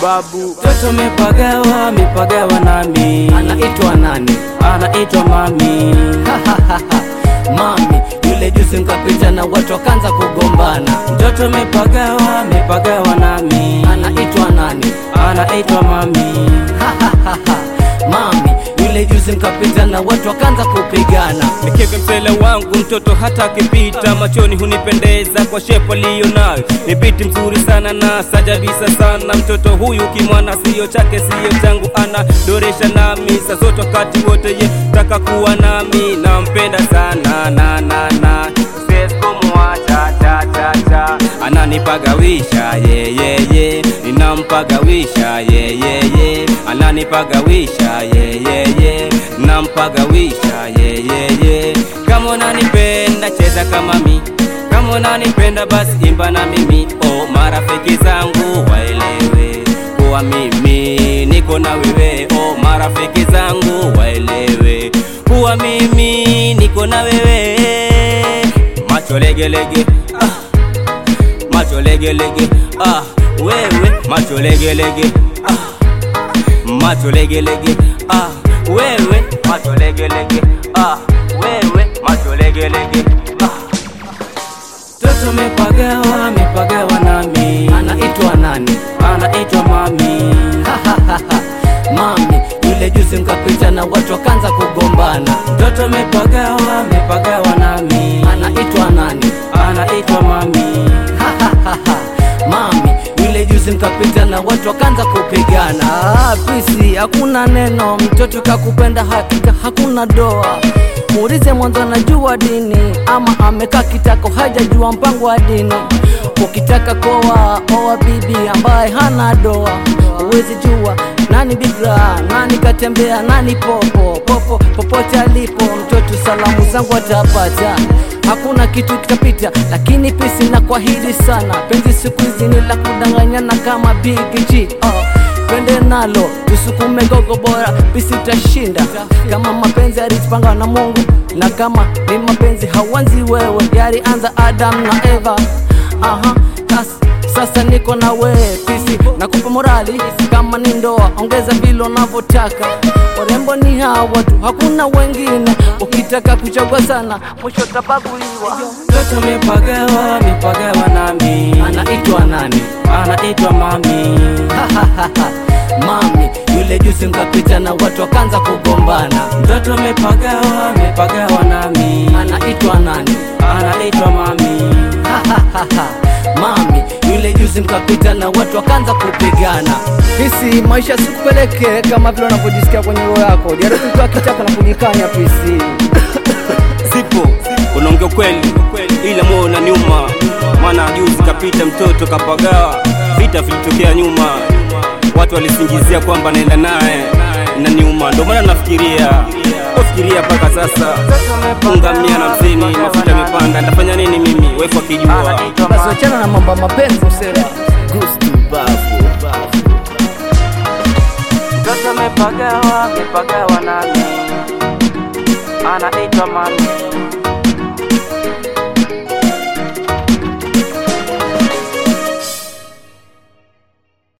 babu. Mtoto mepagawa, mepagawa nami, anaitwa nani? anaitwa mami. Mami yule juzi mkapita na watu wakaanza kugombana, Mtoto mepagawa, mepagawa nami, anaitwa nani? anaitwa mami. Mami yule juzi mkapita na watu wakaanza kupigana, Nikeve msela wangu mtoto hata akipita machoni hunipendeza kwa shepu aliyo nayo, ni biti mzuri sana na sajabisa sana. Mtoto huyu kimwana siyo chake siyo changu, anadoresha nami saa zote wakati wote, ye taka kuwa nami, nampenda sana na na na siwezi kumwacha cha cha cha, ananipagawisha ye ye ye, ninampagawisha ye ye ye, ananipagawisha ye ye ye, nampagawisha ye ye ye. Kama unanipenda cheza kama mi, kama unanipenda basi imba na mimi. Oh, marafiki zangu waelewe kuwa mimi niko na wewe. Oh, marafiki zangu waelewe kuwa mimi niko na wewe. Macho legelege ah macho legelege ah, wewe macho legelege ah, macho legelege ah, wewe macho legelege ah, wewe macho legelege ah. Mtoto mepagawa, mepagawa nami, anaitwa nani? anaitwa mami. Mami yule juzi mkapita na watu wakaanza kugombana, Mtoto mepagawa, mepagawa nami, anaitwa nani? anaitwa mami. Mami yule juzi mkapita na watu wakaanza kupigana. Ah, pisi hakuna neno, mtoto kakupenda hakika, hakuna doa. Muulize mwanzo anajua dini ama amekaa kitako hajajua mpango wa dini. Ukitaka koa oa bibi ambaye hana doa, huwezi jua nani bigra, nani katembea, nani popo popo, popote alipo mtoto, salamu zangu atapata hakuna kitu kitapita, lakini pisi na kwahidi sana, penzi siku hizi ni la kudanganyana kama Big G oh. Twende nalo tusukume gogo bora, pisi utashinda kama mapenzi yalitupanga na Mungu, na kama ni mapenzi hawanzi wewe, yalianza Adam na Eva. Aha, kas, sasa niko na wewe pisi, nakupa morali kama ni ndoa, ongeza vile unavyotaka. Warembo ni hawa tu, hakuna wengine. Ukitaka kuchagua sana, mwisho utabaguliwa. Mtoto mepagawa, mepagawa nami, Anaitwa nani? anaitwa mami. Mami yule juzi mkapita na watu wakaanza kugombana, Mtoto mepagawa, mepagawa nami, anaitwa nani? anaitwa mami. Mami yule juzi mkapita na watu wakaanza kupigana. Pisi, maisha sikupeleke kama vile unavyojisikia kwenye roho yako. Jaribu tu akitaka na kujikanya pisi. Sipo unaongea kweli, ila moyo unaniuma, maana juzi kapita mtoto kapagawa, vita vilitokea nyuma, watu walisingizia kwamba naenda naye, inaniuma, ndio maana nafikiria nafikiria mpaka sasa, unga mia na hamsini, mafuta yamepanda, nitafanya nini mimi, wefu akijua Basi wachana na mambo ya mapenzi msela. Mtoto mepagawa, mepagawa nami, anaitwa mami.